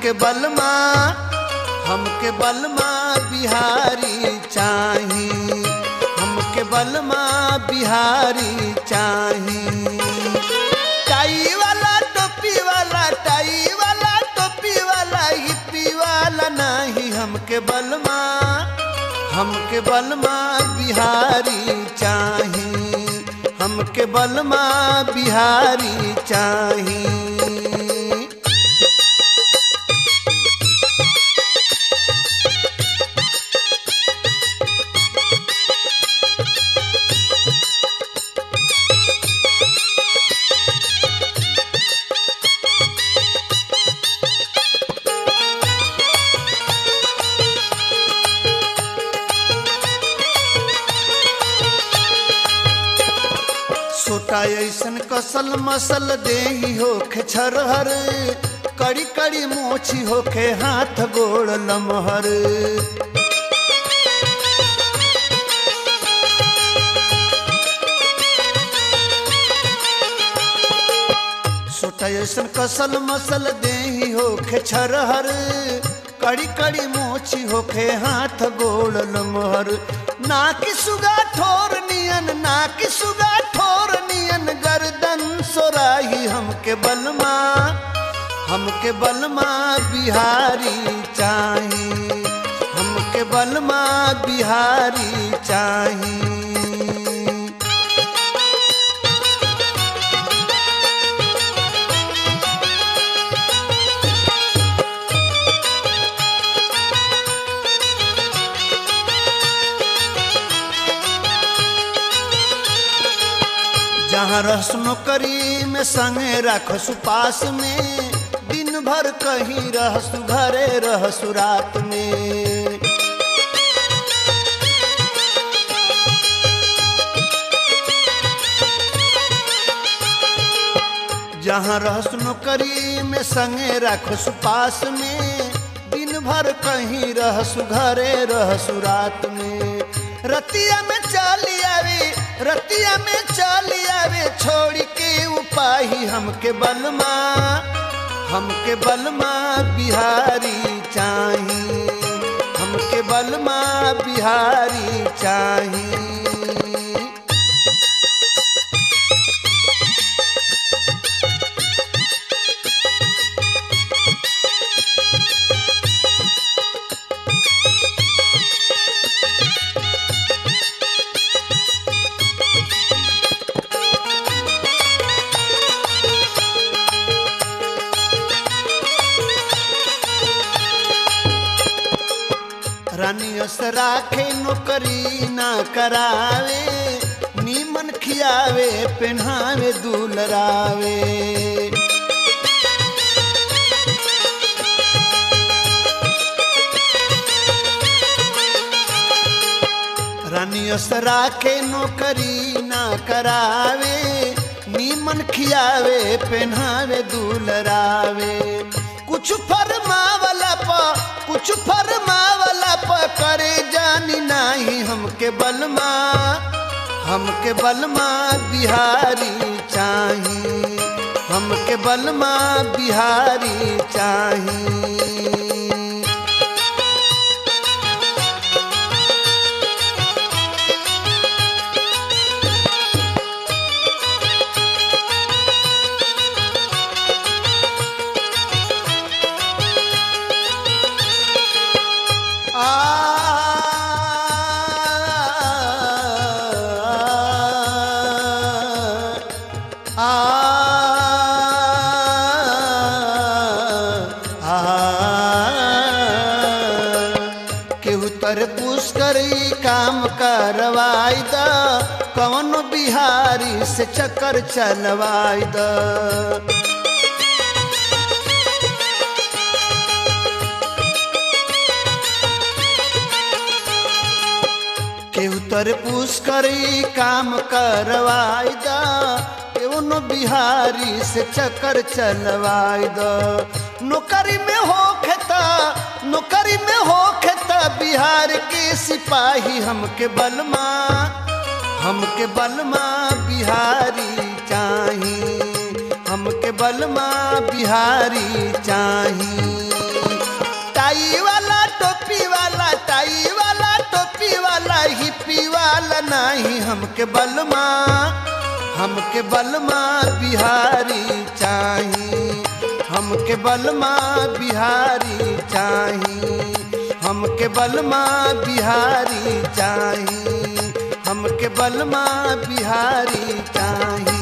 हमके बलमा हमके बलमा बिहारी चाही हमके बलमा बिहारी चाही टाई वाला टोपी वाला टाई वाला टोपी वाला हिप्पी वाला नहीं हमके बलमा हमके बलमा बिहारी चाही हमके बलमा बिहारी चाही सोटा ऐसन कसल मसल देही होखे छरहर कड़ी कड़ी मोछी होखे हाथ गोड़ लमहर सोटा ऐसन कसल मसल देही होखे छरहर कड़ी कड़ी मोछी होखे हाथ गोड़ लमहर ना कि सुगा ठोर नियन ना कि सुगा ठोर नियन गर्दन सोराही हमके बलमा हमके बलमा बिहारी चाही हमके बलमा बिहारी चाही जहाँ रहस नौकरी में संगे रखसु पास में दिन भर कहीं रहसु घरे रहसु रात में जहाँ रहस नौकरी में संगे रखसु पास में दिन भर कहीं रहसु घरे रहसु रात में रतिया में चाली आवे रतिया में चाली आवे छोड़ी के उपाही हमके बलमा हमके बलमा बिहारी चाही हमके बलमा बिहारी चाही रानियस राखे नौकरी ना करावे नीमन खियावे पहनावे दुलरावे रानियस राखे नौकरी ना करावे नीमन खियावे पहनावे दुलरावे कुछ फरमावला प कुछ फरमावला प करे जानी नाही हमके बलमा हमके बलमा बिहारी चाही हमके बलमा बिहारी चाही केहू तर पुष्करी काम करवाई द कौन बिहारी से चक्कर चलवाई द केहू तर पुष्करी काम करवाई द कौन बिहारी से चक्कर चलवाई द नौकरी में हो खेता नौकरी में हो खेता बिहार के सिपाही हमके बलमा हमके बलमा बिहारी चाही हमके बलमा बिहारी चाही टाई वाला टोपी वाला टाई वाला टोपी वाला हिप्पी वाला नहीं हमके बलमा हमके बलमा बिहारी चाही हमके बलमा बिहारी चाही हमके बलमा बिहारी चाही हमके बलमा बिहारी चाही